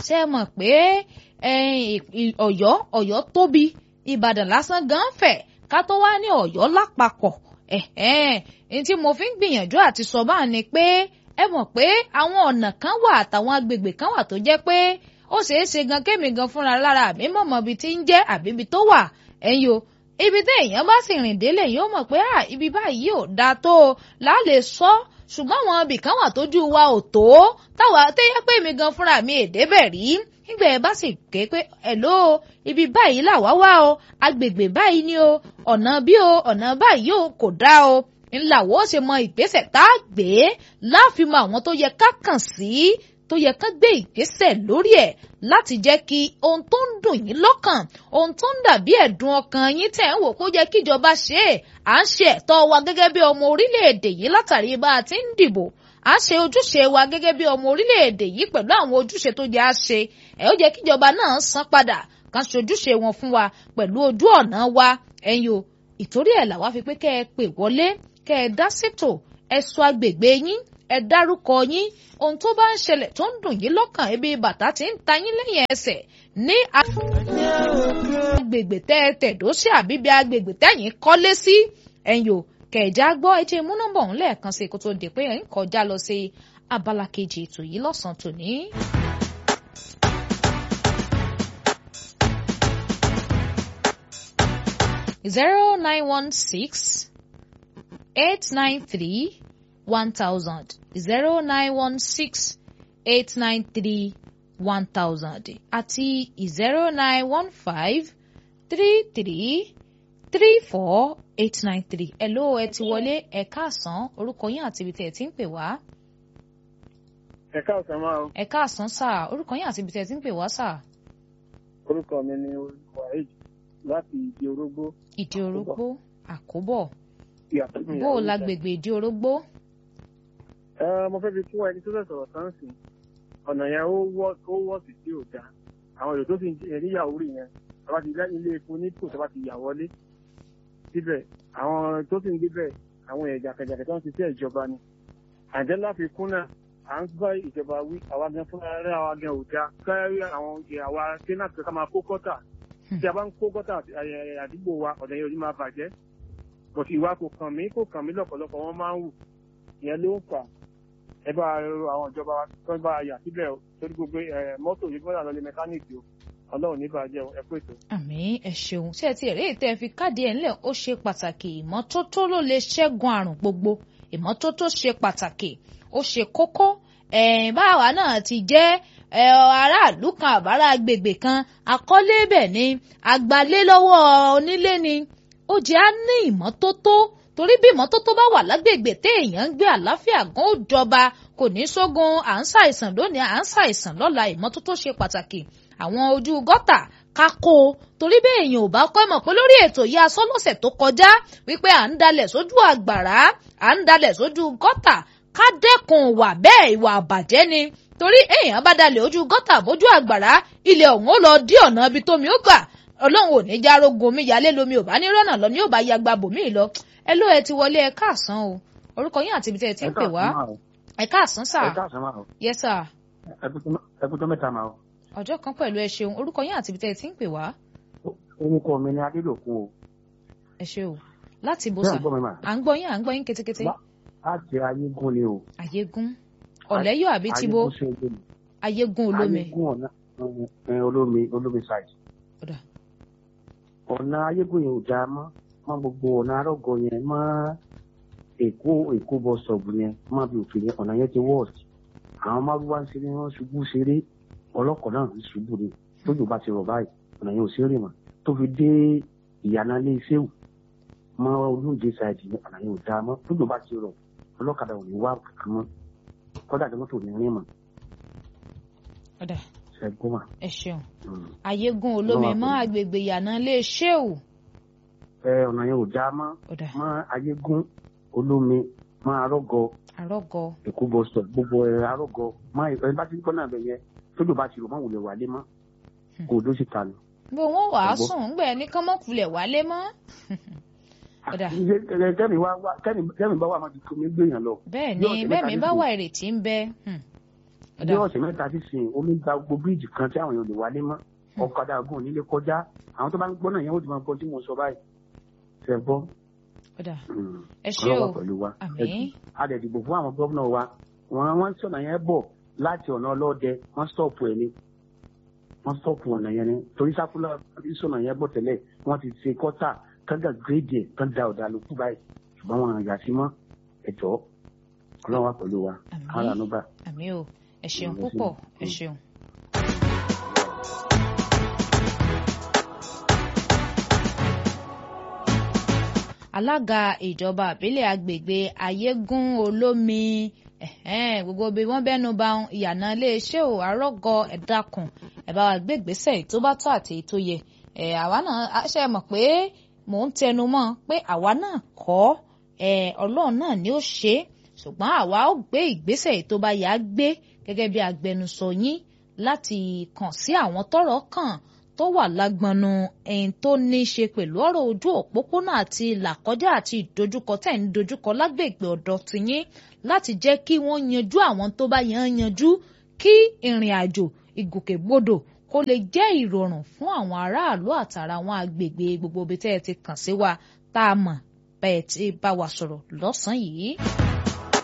ṣe mọ̀ pé ọ̀yọ́ ọ̀yọ́ tóbi ìbàdàn lásán gan fẹ̀ ká tó wá ní ọ̀yọ́ lápapọ̀ ẹ̀hẹ́n tí mo fi ń gbìyànjú àti sọ báà ni pé ẹ mọ̀ pé àwọn ọ̀nà kan wà àtàwọn agbègbè kan wà tó jẹ́ pé ó ṣeé ṣe gan kémi gan fúnra lára mi mọ̀mọ́ ibi tí ń jẹ́ àbí ibi tó wà ẹ̀yin o ibi tí èèyàn bá sì rìn délé yóò mọ̀ pé ibi báyìí ò dáa tó o láàlè sọ ṣùgbọ́n àwọn ibì kan wà tójú wa ò tó táwa téyẹ pé mi gan fúnra mi èdè bẹ̀ rí nígbà ẹ bá sì ké pé ẹ̀ló ibi báyìí làwa wá o agbègbè báyìí ni o ọ̀nà bí o ọ̀nà báyìí o kò dá o ńláwó ṣe mọ ìgbésẹ̀ tá a gbé láàfin mọ àwọn tó yẹ ká kàn sí tó yẹ ká gbé ìgbésẹ̀ lórí ẹ̀ láti jẹ́ kí ohun tó ń dùn yín lọ́kàn ohun tó ń dàbí ẹ̀dùn ọkàn yín tẹ̀ ń wò kó jẹ́ kíjọba ṣe é à ń ṣe ẹ̀tọ́ wa gẹ́gẹ́ bí ọmọ orílẹ̀-èdè yìí látàrí bá a ti ń dìbò à ń ṣe ojúṣe wa gẹ́gẹ́ bí ọmọ orílẹ̀-èdè yìí pẹ̀lú àwọn ojúṣe tó jẹ́ à ṣe ẹ̀ ó jẹ́ kíjọba náà san padà kan ṣojúṣe wọn fún wa pẹ̀lú ojú ọ̀nà wa ẹ̀yin o ìtorí ẹ̀ làwa fi pé kẹ́ ẹ pè wọlé kẹ́ ẹ dá ṣètò ẹ sọ agbègbè yín ẹ dárúkọ yín ohun tó bá ń ṣẹlẹ̀ tó ń dùn yín lọ́kàn ibi bàtà tí ń ta yín lẹ́yìn ẹsẹ̀ ní agbègbè tẹ́ ẹ tẹ̀dó sí àbíbi agbègbè tẹ́yìn kọ́lé sí ẹ̀yìn o kẹ̀já gbọ́ etí mú nọ́mbà òun lẹ́ẹ̀kan sí kó tó di pé ẹ̀ ń kọjá lọ sí abala kejì ètò yìí lọ́sàn-án tòní. zero nine one six eight nine three one thousand zero nine one six eight nine three one thousand àti zero nine one five three three three four eight nine three. Hello ẹ ti wọlé ẹ káàsán orúkọ yín àti ibi tí ẹ ti ń pè wá. ẹ káàsán máa o. ẹ káàsán sà orúkọ yín àti ibi tí ẹ ti ń pè wá sà. orúkọ mi ni waheed láti ìdí orógbó. ìdí orógbó àkóbọ̀ ìyàtọ̀ mi bó o lágbègbè ìdí orógbó. ẹ mo fẹ́ fi kún ẹni tó fẹ́ sọ̀rọ̀ tán sí ọ̀nà yẹn ó wọ́ ó wọ́ sí tí ò dáa àwọn èrò tó sì ń jẹ níyàwó rí yẹn tọ́ba ti ilé epo nípò tọ́ba ti yà wọlé síbẹ̀ àwọn tó sì ń gbébẹ̀ àwọn ẹ̀jà kẹjàkẹ tó ń ṣiṣẹ́ ìjọba ni àjẹ́ láfikún náà à ń bá ìjọba wí àwa gan fúnra rẹ̀ àwa gan ò dáa káyọ̀ àwọn àwa sẹ́nà tó ká máa kó gọ́tà tí a bá ń kó gọ́tà àdúgbò wa ọ̀nà yẹn ò ní máa bàjẹ́ bọ̀tì ìwà kò kàn mí kò kàn mí lọ́pọ̀lọpọ̀ wọ́n máa ń wù ìyẹn ló ń fà ẹ bá rọ àwọn ìjọba wa tó ń bá a yà síbẹ̀ torí gbogbo mọ́tò yìí gbọ́dọ̀ lọ lé mẹkáníìkì o ọlọ́run ní bàjẹ́ ẹ pé tó. àmín ẹ ṣeun ṣé ẹ ti rí ètò ẹ fi káàdì ẹ ńlẹ̀ ó ṣe pàtàkì ìmọ́tótó ló lè ṣẹ́gun àrùn gbogbo ìmọ́tótó ṣe pàtàkì ó ṣe kókó ẹ̀ẹ́n báwa náà ti jẹ́ aráàlú kan àbára agbègbè kan akọ́lé bẹ̀ ni agbalé lọ́wọ́ onílé ni ó jẹ́ á ní ìmọ́tótó torí bí ìmọ́tótó bá wà lágbègbè téèyàn ń gbé àlàáfíà gan ó jọba kò ní sógun à ń ṣàìsàn lónìí à ń ṣàìsàn lọ́la ìmọ́tótó ṣe pàtàkì àwọn ojú gọ́tà kákó torí bẹ́ẹ̀ èèyàn ò bá kọ́ mọ̀ pé lórí ètò yìí aṣọ lọ́sẹ̀ tó kọjá wípé à ń dalẹ̀ sójú àgbàrá à ń dalẹ̀ sójú gọ́tà ká dẹ́kun wà bẹ́ẹ̀ ìwà àbàjẹ́ ni torí èèyàn bá dalẹ̀ ojú gọ́tà bójú àgbàrá ilẹ̀ ọ̀hún ó lọ dí ọ̀nà ibi tómi ó gbà ọlọ́run ò ní já rogun omi yálé lomi ò bá ní rọ́nà lọ ní ò bá ya gba bòmí lọ ẹ ló ẹ ti wọlé ẹ káàsán o orúkọ yín àti ibi tẹ́ ẹ ti ń pè wá ẹ káàsán sà ẹ káàsán máa o yẹ sà ẹ kú tó mẹ́ta máa o. ọjọ́ kan pẹ̀lú ẹ ṣeun orúkọ yín àti ibi tẹ́ ẹ ti ń pè wá orúkọ mi ni adélòkun o. ẹ ṣe o láti bó Ṣé sà à ń gbọ́ mi mà? à ń gbọ́ yín à ń gbọ́ yín ketekete láti ayégún ni o. àyégún ọ̀lẹ́yọ̀ àbí tìbó ayégún sí olómi. ayégún olómi ayégún ọ̀nà ẹ, olómi olómi side. Ọ̀dà. ọ̀nà ayégún yẹn ò dáa mọ́ mọ́ gbogbo ọ̀nà arọ́gọ yẹn mọ́ èkó èkó bọ́ sọ̀bù yẹn mọ́ bí òfin yẹn ọ̀nà yẹn ti wọ́ọ̀sì. àwọn márùwá ń ṣeré wọn ṣubú ṣeré ọlọ́kọ̀ náà ń ṣubú ni tójú bá ti rọ̀ báyìí ọ̀nà yẹn ò sí rìn mọ́ tó fi dé ìyànà ilé iṣẹ́wù mọ́ olóúnjẹ side yẹn ọ̀nà yẹn ò dáa mọ́ tójú bá ti rọ̀ ọlọ́kadà ò ní wá kankan mọ́ kọ́dà tó mọ́tò ní rìn mọ́ ọ̀dà ṣẹ́gun mà. ẹ ṣeun Mm. ayégún olómi Ọlọ́run mọ́ àpèjì. agbègbè ìyànà ilé ṣéwù ẹ ọ̀nà yẹn ò dáa mọ́ ọ̀dà mọ́ ayégún olómi mọ́ arọ́gọ àrọ́gọ èkó bọ́sọ̀ gbogbo ẹ̀ arọ́gọ mọ́ ẹ bá ti ń gbọ́ náà bẹ̀ yẹn tójú bá ti rò mọ́ wulẹ̀ wálé mọ́ kò dó sí ta ni. bó wọn wàá Ọgbọ́. sùn ńgbẹ ní kánmọkùlẹ wálé mọ́ ọ̀dà Ṣé- ẹ- kẹ́mi wá wá kẹ́mi kẹ́mi bá wà máa ti kó mi gbéyàn lọ. bẹ́ẹ̀ Yóò ni ṣe bẹ́ẹ̀ mi bá mẹkáníìkì. wà ìrètí ń bẹ hmm. bí ọ̀sẹ̀ mẹ́ta sísìn omi gba gbogbo bíríìjì kan tí àwọn èèyàn ò lè wálé mọ́ ọ̀kadà gùn nílé kọjá àwọn tó bá ń gbọ́ náà yẹn ó ti máa gbọ́ tí mo sọ báyìí fẹ́ gbọ́ ọ̀dà ẹ ṣé o ọlọ́wà pẹ̀lú wa àmín a dẹ̀ dìbò fún àwọn gómìnà wa wọ́n wọ́n sọ̀nà yẹn bọ̀ láti ọ̀nà ọlọ́dẹ wọ́n stọ̀pù ẹ̀ ni wọ́n stọ̀pù ọ̀nà yẹn ni torí sákúlà sọ̀nà yẹn bọ̀ tẹ́lẹ̀ wọ́n ti ṣe kọ́tà kánga gírèdì ẹ̀ kán da ọ̀dà lókù báyìí ṣùgbọ́n wọn yà sí mọ́ ẹ̀jọ́ ọlọ́wà pẹ̀lú wa Àmín. ara ló bá. àmín o ẹ ṣeun Ẹ ṣé. púpọ̀ ẹ ṣeun. alága ìjọba àbílẹ̀ agbègbè ayégún olómi ẹ̀hẹ́n, gbogbo bí wọ́n bẹ́nu ba ìyànà iléeṣẹ́ ò àrọ́gọ ẹ̀dákun ẹ̀ bá wa gbé ìgbésẹ̀ tó bá tó àti tó yẹ ẹ̀ àwa náà a ṣe mọ̀ pé mò ń tẹnu mọ́ pé àwa náà kọ́ ẹ̀ ọlọ́run náà ni ó ṣe é ṣùgbọ́n àwa ó gbé ìgbésẹ̀ tó bá yá gbé gẹ́gẹ́ bí agbẹnusọ yín láti kàn sí àwọn tọ́rọ̀ kàn tó wà lágbọnú ẹni tó ní í ṣe pẹ̀lú ọ̀rọ̀ ojú òpópónà àti ìlàkọjá àti ìdojúkọ tẹ̀ ń dojúkọ lágbègbè ọ̀dọ̀ tiyín láti jẹ́ kí wọ́n yanjú àwọn tó bá yàn án yanjú kí ìrìn àjò ìgòkègbodò kó lè jẹ́ ìrọ̀rùn fún àwọn aráàlú àtàrà àwọn agbègbè gbogbo ibi tẹ́ ẹ ti kàn sí wa tá a mọ̀ bẹ́ẹ̀ tí bá wa sọ̀rọ̀ lọ́sàn-án yìí.